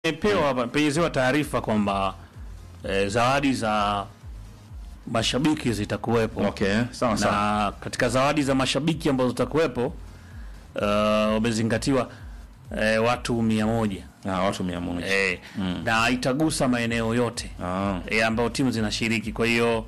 Nimepewa hapa penyezewa taarifa kwamba eh, zawadi za mashabiki zitakuwepo. Okay, sawa sawa. na katika zawadi za mashabiki ambazo zitakuwepo uh, wamezingatiwa eh, watu mia moja Ah, watu 100. eh, na itagusa maeneo yote Ah. eh, ambayo timu zinashiriki. Kwa hiyo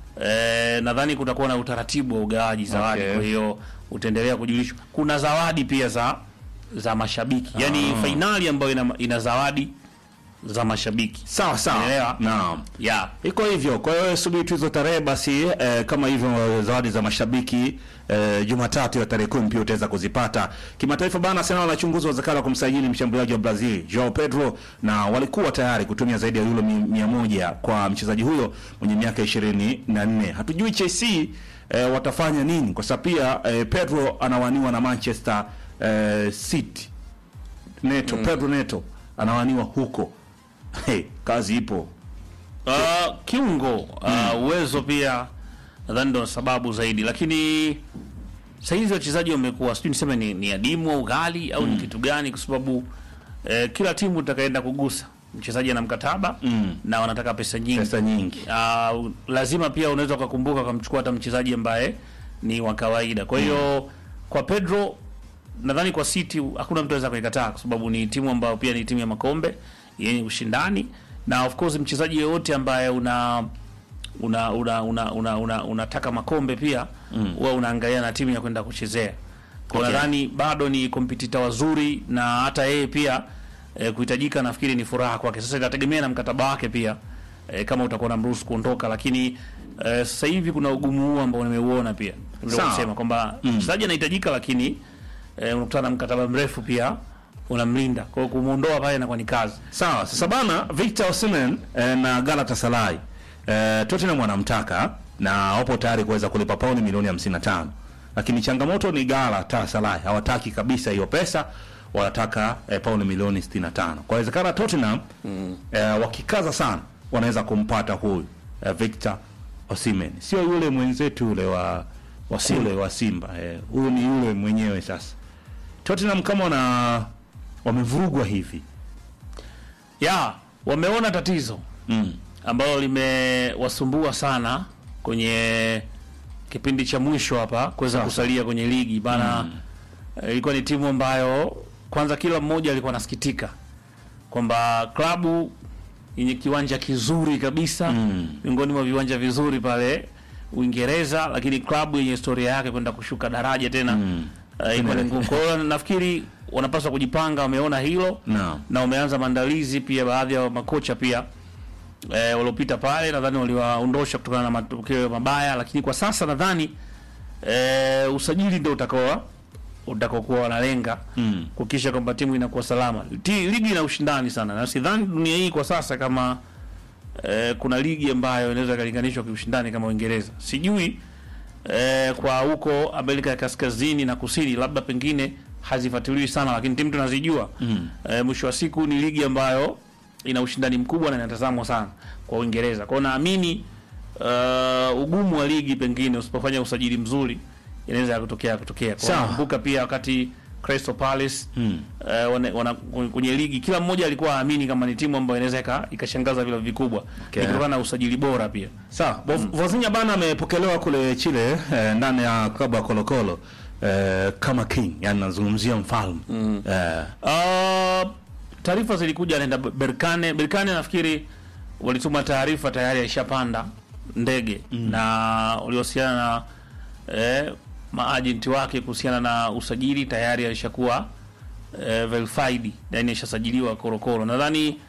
eh, nadhani kutakuwa na utaratibu wa ugawaji zawadi. Okay. Kwa hiyo utaendelea kujulishwa. Kuna zawadi pia za za mashabiki, yaani Ah. fainali ambayo ina, ina zawadi za mashabiki Sawa sawa. Umeelewa? Naam. yeah. Iko hivyo. Kwa hiyo subiri tu hizo tarehe basi, eh, kama hivyo zawadi za mashabiki eh, Jumatatu ya tarehe kumi pia utaweza kuzipata. Kimataifa bana, Arsenal wanachunguza uwezekano wa kumsajili mshambuliaji wa Brazil Joao Pedro, na walikuwa tayari kutumia zaidi ya euro mi- mia moja kwa mchezaji huyo mwenye miaka ishirini na nne. Hatujui Chelsea eh, watafanya nini, kwa sababu pia eh, Pedro anawaniwa na Manchester eh, City. Neto Pedro Neto anawaniwa huko. Hey, kazi ipo. Uh, kiungo uh, uwezo pia nadhani ndo sababu zaidi, lakini sahizi wachezaji wamekuwa sijui niseme ni, ni adimu au ghali au ni kitu gani, kwa sababu eh, kila timu itakaenda kugusa mchezaji ana mkataba na wanataka pesa nyingi Pesa nyingi. uh, lazima pia unaweza ukakumbuka ukamchukua hata mchezaji ambaye ni wa kawaida. Kwa hiyo kwa Pedro nadhani kwa City hakuna mtu anaweza kuikataa kwa sababu ni timu ambayo pia ni timu ya makombe yenye ushindani, na of course mchezaji yeyote ambaye una una una una una, una unataka makombe pia huwa unaangalia na timu ya kwenda kuchezea. Kwa Okay. nadhani bado ni kompetita wazuri na hata yeye pia eh, kuhitajika nafikiri ni furaha kwake. Sasa itategemea na mkataba wake pia eh, kama utakuwa na mruhusu kuondoka, lakini eh, sasa hivi kuna ugumu huu ambao nimeuona pia, ndio Sawa. kusema kwamba mchezaji anahitajika, lakini eh, unakutana na mkataba mrefu pia unamlinda, kwa hiyo kumuondoa pale inakuwa ni kazi. Sawa, sasa bana Victor Osimhen eh, na Galatasaray eh, Tottenham wanamtaka na wapo tayari kuweza kulipa pauni milioni 55. Lakini changamoto ni Galatasaray hawataki kabisa hiyo pesa, wanataka eh, pauni milioni 65. Kwa wezekana Tottenham eh, wakikaza sana wanaweza kumpata huyu eh, Victor Osimhen. Sio yule mwenzetu yule wa wa kule wa Simba. eh, Huyu ni yule mwenyewe sasa. Tottenham kama wana wamevurugwa hivi. ya wameona tatizo Mm. ambalo limewasumbua sana kwenye kipindi cha mwisho hapa kuweza kusalia kwenye ligi bana. eh, Ilikuwa ni timu ambayo kwanza kila mmoja alikuwa anasikitika kwamba klabu yenye kiwanja kizuri kabisa Mm. miongoni mwa viwanja vizuri pale Uingereza, lakini klabu yenye historia yake kwenda kushuka daraja tena Mm. eh, ilikuwa ni ngumu. Kwa hiyo nafikiri wanapaswa kujipanga, wameona hilo Naam. na wameanza maandalizi pia. Baadhi ya makocha pia e, waliopita pale nadhani waliwaondosha kutokana na matokeo mabaya, lakini kwa sasa nadhani e, usajili ndio utakao utakaokuwa wanalenga Mm. kuhakikisha kwamba timu inakuwa salama. Ti, ligi ina ushindani sana, na sidhani dunia hii kwa sasa kama e, kuna ligi ambayo inaweza ikalinganishwa kiushindani kama Uingereza. Sijui e, kwa huko Amerika ya Kaskazini na Kusini, labda pengine hazifuatiliwi sana, lakini timu tunazijua Mm. e, mwisho wa siku ni ligi ambayo ina ushindani mkubwa na inatazamwa sana kwa Uingereza. Kwa hiyo naamini uh, ugumu wa ligi pengine usipofanya usajili mzuri inaweza kutokea kutokea. Kwa Sawa. nakumbuka pia wakati Crystal Palace Mm. eh, wana, wana, kwenye ligi kila mmoja alikuwa aamini kama ni timu ambayo inaweza ika- ikashangaza vile vikubwa Okay. Ni kutokana na usajili bora pia. Sawa, mm. Vozinha bana amepokelewa kule Chile eh, ndani ya klabu ya Colo Colo eh, kama king, yani nazungumzia mfalme mm. eh, Uh, taarifa zilikuja anaenda Berkane. Berkane nafikiri walituma taarifa tayari aishapanda ndege na waliwasiliana na eh, maajenti wake kuhusiana na usajili tayari alishakuwa eh, verified, yani ishasajiliwa korokoro. Nadhani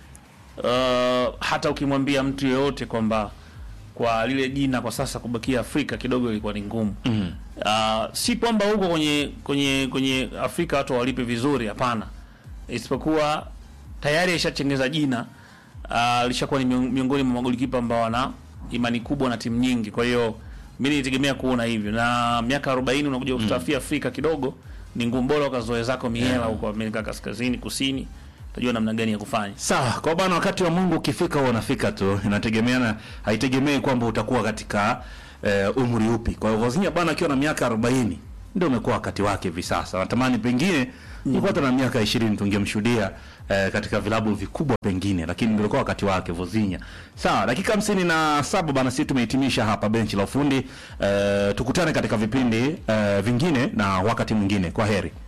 uh, hata ukimwambia mtu yeyote kwamba kwa lile jina kwa sasa kubakia Afrika kidogo ilikuwa ni ngumu. mm. Uh, si kwamba huko kwenye kwenye kwenye Afrika watu walipe vizuri, hapana, isipokuwa tayari aishachengeza jina uh, lishakuwa ni mion- miongoni mwa magolikipa ambao wana imani kubwa na timu nyingi. Kwa hiyo mimi nitegemea kuona hivyo, na miaka 40 unakuja kustafia Afrika kidogo ni ngumu, bora ukazoe zako mihela huko Amerika Kaskazini Kusini, utajua namna gani ya kufanya. Sawa, kwa bana, wakati wa Mungu ukifika huwa unafika tu, inategemeana, haitegemei kwamba utakuwa katika eh, umri upi. Kwa hiyo Vozinha bana akiwa na miaka 40 ndio umekuwa wakati wake hivi sasa. Natamani pengine ilikuwa hata na miaka 20 tungemshuhudia eh, katika vilabu vikubwa pengine, lakini ndio ulikuwa wakati wake Vozinha. Sawa, dakika hamsini na saba bana, sisi tumehitimisha hapa benchi la ufundi. Eh, tukutane katika vipindi eh, vingine na wakati mwingine. Kwa heri.